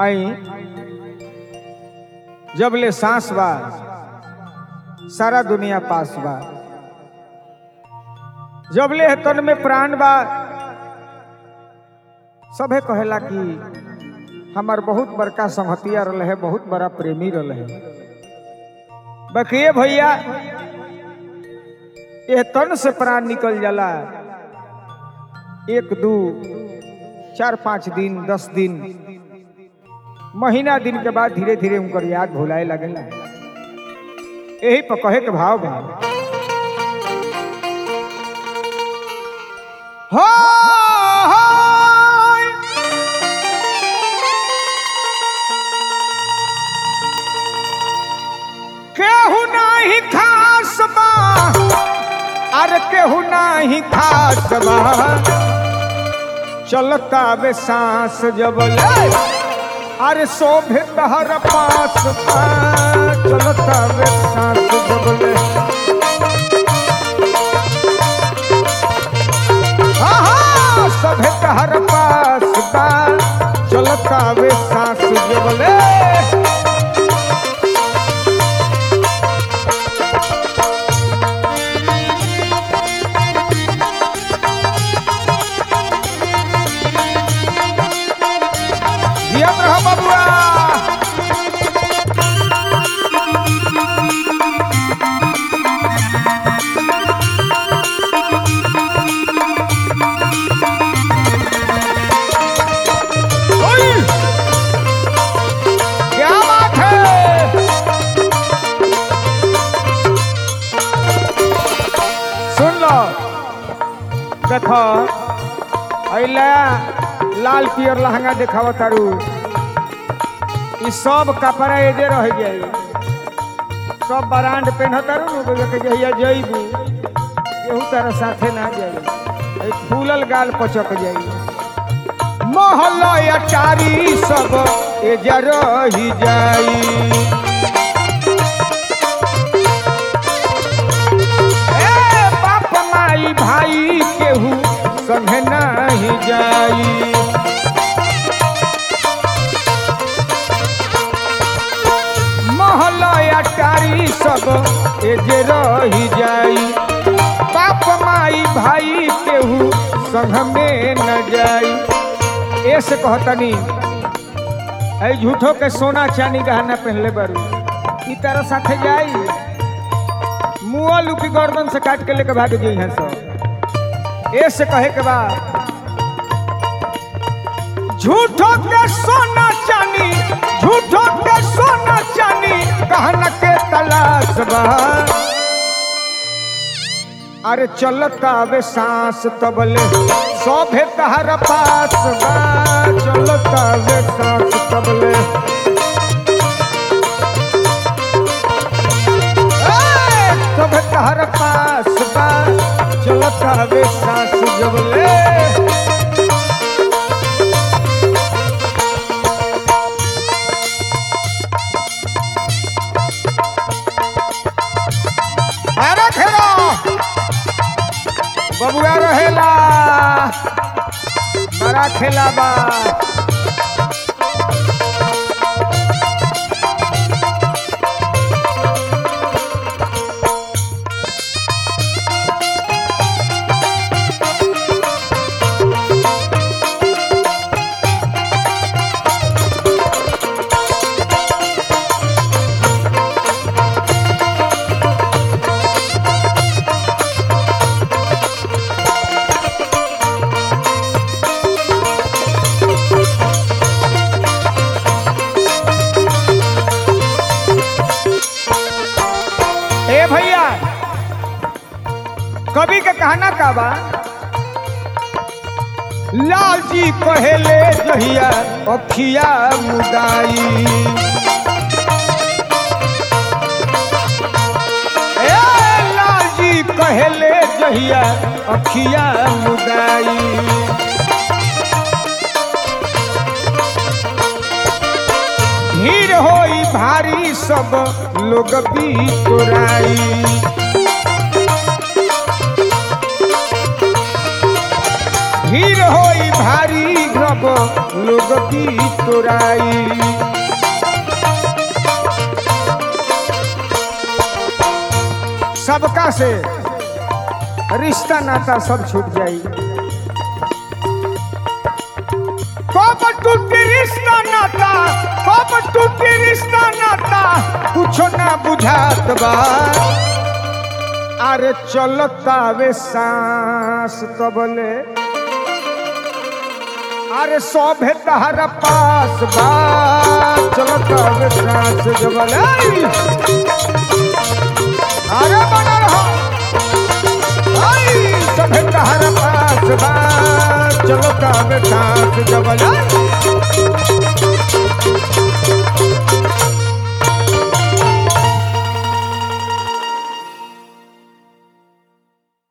आई जब ले सांस बा सारा दुनिया पास बा जब ले तन में प्राण बा सभे कहेला कि हमार बहुत बड़का संगतिया रहे है बहुत बड़ा प्रेमी रहे है बकिए भैया ये तन से प्राण निकल जाला एक दू चार पाँच दिन दस दिन महीना दिन के बाद धीरे धीरे उनकर याद भुलाए लगेला यही पर कहे के भाव बा हो हो केहू नाही खास बा अरे केहू नाही खास बा चलता वे सांस जब ले अरे शोभे तहर पास बा चलता वे सांस जब ले आहा, शोभे तहर पास बा चलता वे सांस जब ले जियत रह बबुआ ओय! क्या बात है सुन लो देखो अइला लाल पियर लहंगा देखाव तारू ई सब कपड़ा एजे रह जाई सब ब्रांड पहन तारू नु बोले के जहिया जइबू केहू तारा साथे ना जाई ई फूलल गाल पचक जाई महल अटारी सब एजे रही जाई ए बाप माई भाई केहू संगे नहीं जाई महलया टारी सब एजे रही जाई बाप माई भाई केहू संग में न जाई ऐसे कहतनी ऐ झूठो के सोना चांदी गहना पहनले बारू ई तरह साथे जाई मुआ लुकी गर्दन से काट के लेके भाग जाई हैं सब ऐसे कहे के बाद झूठो के सोना चानी झूठो के सोना चानी कहन के तलाश बा अरे चलता वे सांस तबले सोभे तहर पास बा चलता वे सांस तबले ए, सोभे तहर पास बा चलता वे सांस जबले अरे खेलो बबुआ रहेला बड़ा खेला बा ए भैया कवि के कहना का बा लाल जी पहले जहिया अखिया मुदाई ए लाल जी पहले जहिया अखिया मुदाई भीड़ होई भारी सब लोग भी तोराई भीड़ होई भारी ग्रह तब लोग की तोराई सबका से रिश्ता नाता सब छूट जाई कब टूटी रिश्ता नाता कब टूटी रिश्ता नाता कुछो ना बुझात बा अरे चलता वे सांस तबले अरे सोभे तहरा पास बा चलता वे सांस जबले अरे बना रहो आई सभे तहरा पास बा चलता वे सांस जबले